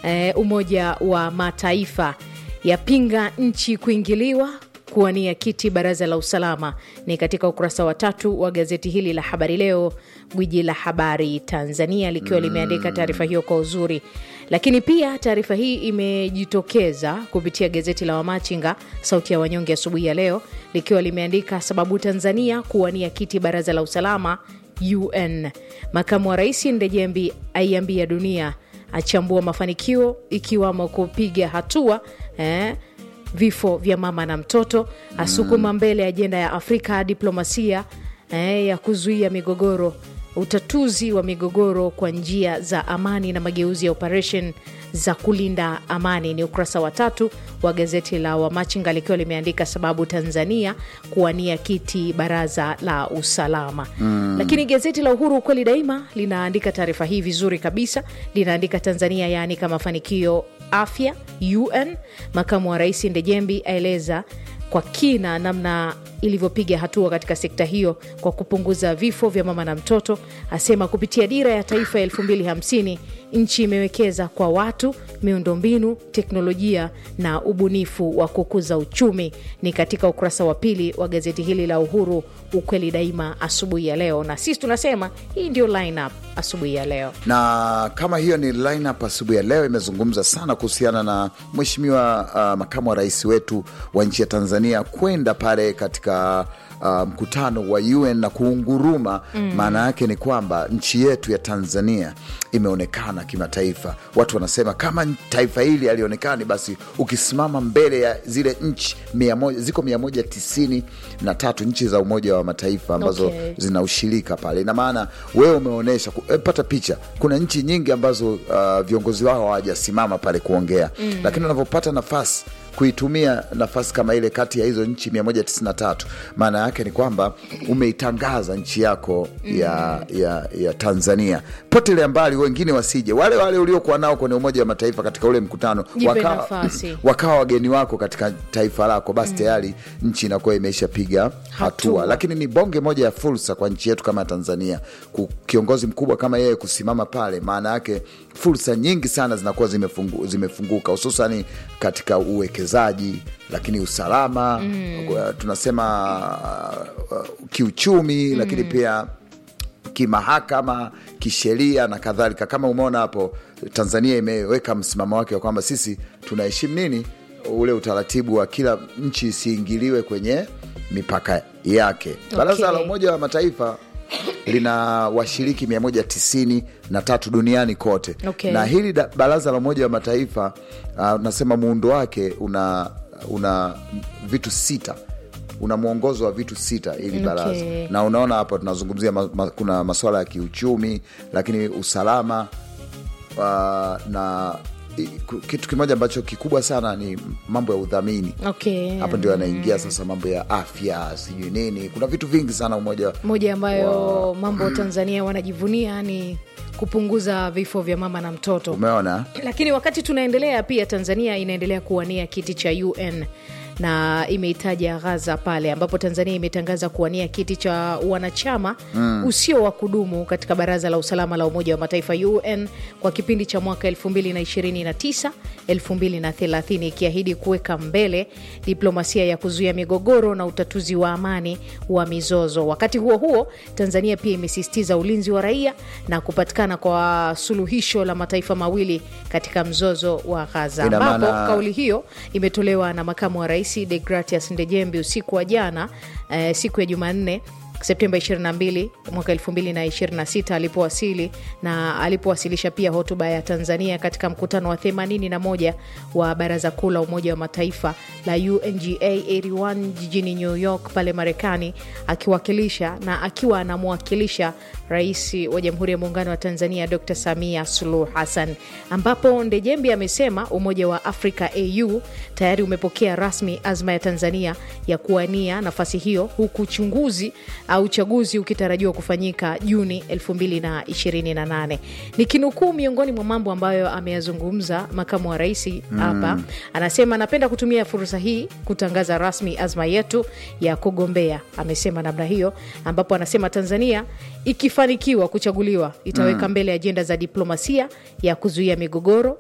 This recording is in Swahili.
eh, Umoja wa Mataifa yapinga nchi kuingiliwa kuwania kiti baraza la usalama. Ni katika ukurasa wa tatu wa gazeti hili la Habari Leo, gwiji la habari Tanzania, likiwa limeandika taarifa hiyo kwa uzuri. Lakini pia taarifa hii imejitokeza kupitia gazeti la Wamachinga, sauti ya wanyonge, asubuhi ya leo, likiwa limeandika sababu Tanzania kuwania kiti baraza la usalama UN. Makamu wa rais Ndejembi aiambia dunia, achambua mafanikio ikiwamo kupiga hatua eh, vifo vya mama na mtoto, asukuma mbele ajenda ya Afrika diplomasia eh, ya kuzuia migogoro, utatuzi wa migogoro kwa njia za amani na mageuzi ya operation za kulinda amani. Ni ukurasa wa tatu wa gazeti la Wamachinga likiwa limeandika sababu Tanzania kuwania kiti baraza la usalama mm. Lakini gazeti la Uhuru ukweli daima linaandika taarifa hii vizuri kabisa, linaandika Tanzania yaanika mafanikio afya UN. Makamu wa rais Ndejembi aeleza kwa kina namna ilivyopiga hatua katika sekta hiyo kwa kupunguza vifo vya mama na mtoto. Asema kupitia dira ya taifa ya 2050 nchi imewekeza kwa watu, miundombinu, teknolojia na ubunifu wa kukuza uchumi. Ni katika ukurasa wa pili wa gazeti hili la Uhuru, ukweli daima, asubuhi ya leo, na sisi tunasema hii ndio lineup asubuhi ya leo. na kama hiyo ni lineup asubuhi ya leo imezungumza sana kuhusiana na mheshimiwa uh, makamu wa rais wetu wa nchi ya Tanzania kwenda pale katika uh, mkutano wa UN na kuunguruma. Maana yake ni kwamba nchi yetu ya Tanzania imeonekana kimataifa. Watu wanasema kama taifa hili alionekani, basi ukisimama mbele ya zile nchi mia moja, ziko mia moja tisini na tatu nchi za Umoja wa Mataifa ambazo Okay. zina ushirika pale. Ina maana wewe umeonyesha ku- eh, pata picha. Kuna nchi nyingi ambazo uh, viongozi wao hawajasimama pale kuongea mm. Lakini unavyopata nafasi kuitumia nafasi kama ile kati ya hizo nchi 193 maana yake ni kwamba umeitangaza nchi yako ya, ya, ya Tanzania. Potelea mbali wengine wasije, wale wale uliokuwa nao kwenye Umoja wa Mataifa katika ule mkutano Jipe wakawa, nafasi. wakawa wageni wako katika taifa lako, basi tayari nchi inakuwa imeishapiga hatua. Hatua. Lakini ni bonge moja ya fursa kwa nchi yetu kama Tanzania, Ku- kiongozi mkubwa kama yeye kusimama pale, maana yake fursa nyingi sana zinakuwa zimefungu, zimefunguka hususani katika uwekezaji, lakini usalama kwa- tunasema uh, uh, kiuchumi, lakini pia kimahakama, kisheria na kadhalika. Kama umeona hapo, Tanzania imeweka msimamo wake wa kwamba sisi tunaheshimu nini, ule utaratibu wa kila nchi isiingiliwe kwenye mipaka yake. Baraza la Umoja wa Mataifa lina washiriki 193 duniani kote Okay. na hili da- baraza la Umoja wa Mataifa uh, nasema muundo wake una, una vitu sita una mwongozo wa vitu sita ili baraza Okay. na unaona hapa tunazungumzia ma, ma, kuna masuala ya kiuchumi lakini usalama uh, na i- ku- kitu kimoja ambacho kikubwa sana ni mambo ya udhamini Okay. hapa ndio yanaingia sasa mambo ya afya sijui nini kuna vitu vingi sana umoja moja ambayo mambo Tanzania wanajivunia ni kupunguza vifo vya mama na mtoto. umeona Lakini wakati tunaendelea, pia Tanzania inaendelea kuwania kiti cha UN na imeitaja Ghaza pale ambapo Tanzania imetangaza kuwania kiti cha wanachama usio wa kudumu katika Baraza la Usalama la Umoja wa Mataifa UN kwa kipindi cha mwaka 2029 2030, ikiahidi kuweka mbele diplomasia ya kuzuia migogoro na utatuzi wa amani wa mizozo. Wakati huo huo, Tanzania pia imesisitiza ulinzi wa raia na kupatikana kwa suluhisho la mataifa mawili katika mzozo wa Ghaza, Ina ambapo maana- kauli hiyo imetolewa na makamu wa rais Degratias Ndejembi usiku wa jana eh, siku ya Jumanne Septemba 22 mwaka 2026 alipowasili na alipowasilisha pia hotuba ya Tanzania katika mkutano wa 81 wa Baraza Kuu la Umoja wa Mataifa la UNGA 81 jijini New York pale Marekani, akiwakilisha na akiwa anamwakilisha Rais wa Jamhuri ya Muungano wa Tanzania Dr. Samia Suluhu Hassan, ambapo Ndejembi amesema Umoja wa Afrika AU tayari umepokea rasmi azma ya Tanzania ya kuwania nafasi hiyo huku uchunguzi au uchaguzi ukitarajiwa kufanyika Juni 2028. Nikinukuu miongoni mwa mambo ambayo ameyazungumza makamu wa rais hapa, anasema anapenda kutumia fursa hii kutangaza rasmi azma yetu ya kugombea. Amesema namna hiyo, ambapo anasema Tanzania ikifanikiwa kuchaguliwa itaweka mbele ajenda za diplomasia ya kuzuia migogoro